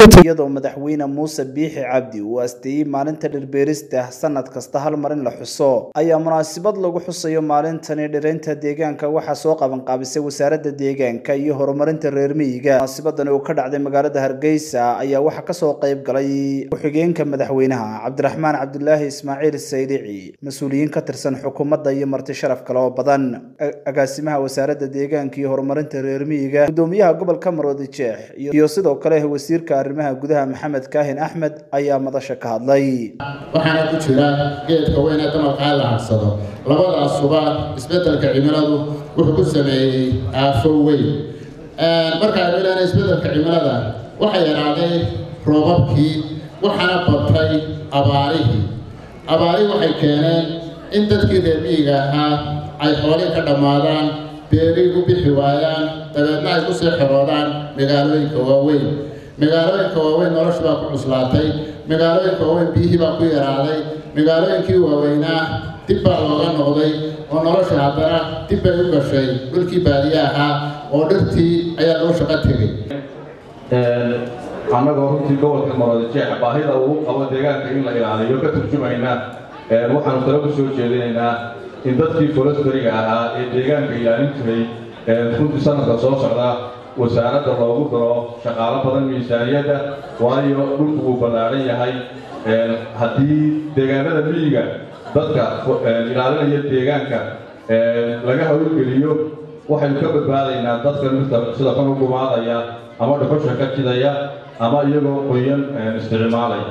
iyadoo madaxweyne muuse biixi cabdi uu asteeyey maalinta dhirbeerista sanad kasta hal mar in la xuso ayaa munaasabad lagu xusayo maalintani dhiraynta deegaanka waxaa soo qabanqaabisay wasaaradda deegaanka iyo horumarinta reer miyiga munaasabadani oo ka dhacday magaalada hargeysa ayaa waxaa kasoo qayb galay ku-xigeenka madaxweynaha cabdiraxmaan cabdulaahi ismaaciil saydici mas-uuliyiin ka tirsan xukuumadda iyo marti sharaf kale oo badan agaasimaha wasaaradda deegaanka iyo horumarinta reer miyiga gudoomiyaha gobolka maroodi jeex iyo sidoo kale wasiirka arrimaha gudaha maxamed kaahin axmed ayaa madasha ka hadlay waxaana ku jira geedka weyne damalka la harsado labadaasuba isbedelka cimiladu wuxuu ku sameeyey aafo weyn markaaynu ilaahay isbedelka cimilada waxaa yaraaday roobabkii waxaana batay abaarihii abaarihii waxay keeneen in dadkii reer miyiga ahaa ay xoolihii ka dhammaadaan beerihii u bixi waayaan dabeedna ay ku sii xiroodaan magaalooyinka waaweyn magaalooyinka waaweyn noloshu baa ku cuslaatay magaalooyinka waaweyn biyihii baa ku yaraaday magaalooyinkii waaweynaa dib baa looga noqday oo nolosha haddana dib bay u gashay dhulkii baadiye ahaa oo dhirtii ayaa loo shaqo tegay annagoo runtii gobolka maroodi jeex baahida uu qabo deegaanka in la ilaaliyo ka turjumayna waxaanu talo ku soo jeedinaynaa in dadkii forestariga ahaa ee deegaanka ilaalin jiray runtii sanadka soo socda wasaaradda loogu daro shaqaalo badan miisaaniyadda waayo dhulku wuu ballaadhan yahay haddii deegaanada miyiga dadka ilaalinaya deegaanka laga hawlgeliyo waxaynu ka badbaadaynaa dadka mirta sida kan u gumaadaya ama dhuxusha ka jidaya ama iyagoo qoyan isticmaalaya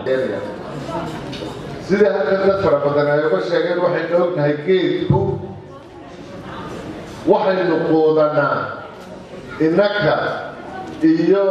sida halkan dad fara badan ay uga sheegeen waxaynu ognahay geedku waxaynu quudanaa innaka iyo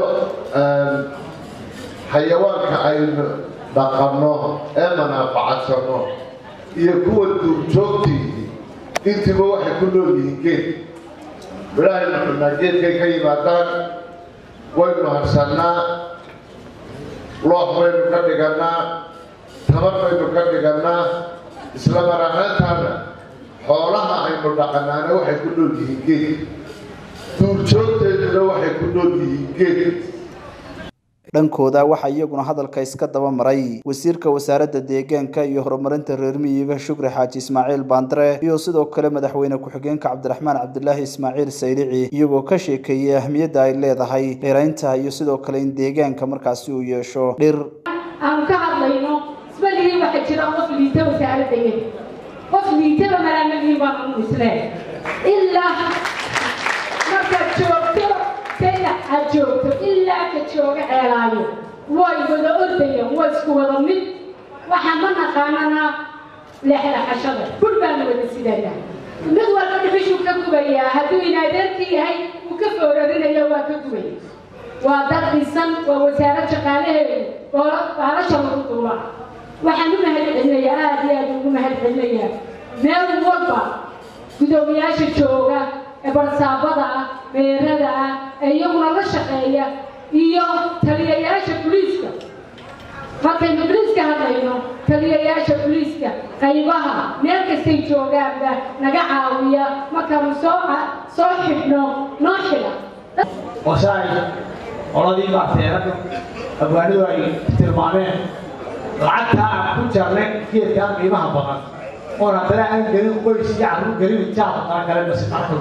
xayawaanka aynu dhaqanno ee manaafacadsano iyo kuwa duurjoogtii intiiba waxay ku nool yihiin geed midhahaynu cunaa geedkay ka yimaadaan waynu harsannaa loox baynu ka dhigannaa tabar baynu ka dhigannaa isla mar ahaantaana xoolaha aynu dhaqannaana waxay ku nool yihiin geed duurjoogteeduna waxay ku nool yihiin geed dhankooda waxaa iyaguna hadalka iska daba maray wasiirka wasaaradda deegaanka iyo horumarinta reer miyiga shukri xaaji ismaaciil baandare iyo sidoo kale madaxweyne ku-xigeenka cabdiraxmaan cabdulaahi ismaaciil saydici iyagoo ka sheekeeyey ahmiyadda ay leedahay dhiraynta iyo sidoo kale in deegaanka markaasi uu yeesho dhir aanu ka hadlayno isbaligii waxaa jira qof liita wasaaraddaye qof liitaba malaamadiin baan anu isleen ilaa markaad joogto sayda aad joogto ilaa ka jooga ceelaayo way wada ordayaan waa isku wada mid waxaa ma naqaanana leexleexashada bur baanu wada sidanaa mid walba dhibishuu ka gubayaa hadduu inaadeerkii yahay uu ka foorarinayo waa ka gubaya waa dad dhisan waa wasaarad shaqaalaheedu oo baalasha lagu duula waxaan u mahad celinayaa aada iyo aada ugu mahad celinayaa meel walba gudoomiyaasha jooga ee barsaabada ah beerada ah ee iyaguna la shaqeeya iyo taliyayaasha buliiska markaynu buliiska hadlayno taliyayaasha buliiska qaybaha meel kastay joogaanba naga caawiya markaanu soo soo xidhno noo xidha wasaay qoladii baarteerada abwaanidu ay tilmaameen lacagtaa aan ku jarnay geedkaa qiimaha badan oon haddana aan gelin qoys iyo carruur gelin jaaba kala kale masiqarka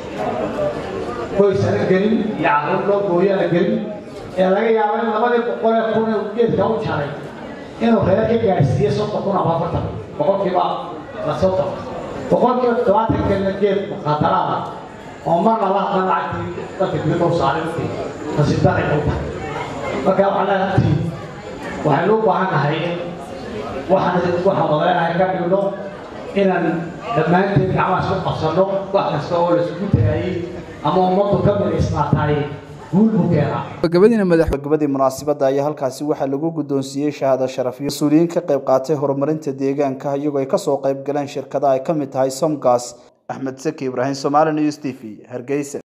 qoys ana gelin iyo carruur loo gooyana gelin ee laga yaabo in labadii boqol ee kun ee geedka u jaray inuu reer ka gaadhsiiye soddon kun ama afartan boqolkiiba la soddon boqolkiiba toddobaatan kelina geed muqaadaraada oo marna la hadlan lacagtii dadka dibadda u saaray markii nasiibdaray u tahay marka waxaan leeyahay runtii waxaynu u baahan nahay in waxaan waxaan wadeenahay ka dhigno inaan dhammaanteen gacmaha isku qabsanno wax kasta oo laisugu tagaayey ama ummaddu ka midaysnaataay guul buu keenaa gabagabadii munaasabadda ayaa halkaasi waxaa lagu guddoonsiiyey shahaado sharafyo mas-uuliyiin ka qayb qaatay horumarinta deegaanka iyagoo ay kasoo qayb galeen shirkada ay ka mid tahay somgas axmed saki ibraahim somaali news t v hargeysa